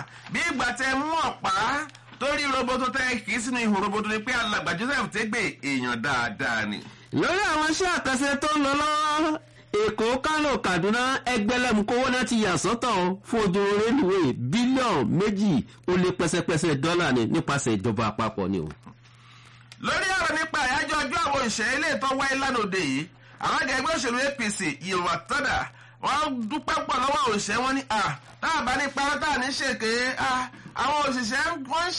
bí ìgbà tẹ mú ọ̀pá torí roboto tẹ kì í sínú ihò roboto ni pé alàgbà joseph tẹgbẹ èèyàn dáadáa ni. lórí àwọn iṣẹ́ àkànṣe tó ń lọ lọ́wọ́ èkó kánò kaduna ẹgbẹ̀lẹ́mukowó náà ti yà sọ́tọ̀ fún ojú rélùwé bílíọ̀nù méjì ó lé pẹ́sẹ́pẹ́sẹ́ dọ́là ni nípasẹ̀ ìjọba àpapọ̀ ni o. lórí ọ̀rọ̀ nípa àyájọ́ ọjọ́ àwọn òṣèré ilé ìtọ́ wáyé lánàá òde yìí àwọn àgbẹ̀ ẹgbẹ́ òṣèlú apc yorùbá tọ́dà wọ́n dúpẹ́ pọ̀ lọ́wọ́ òṣèré wọn ní à táàbà ní parọ́ táà ní ṣèké àwọn òṣìṣẹ́ wọ́n ń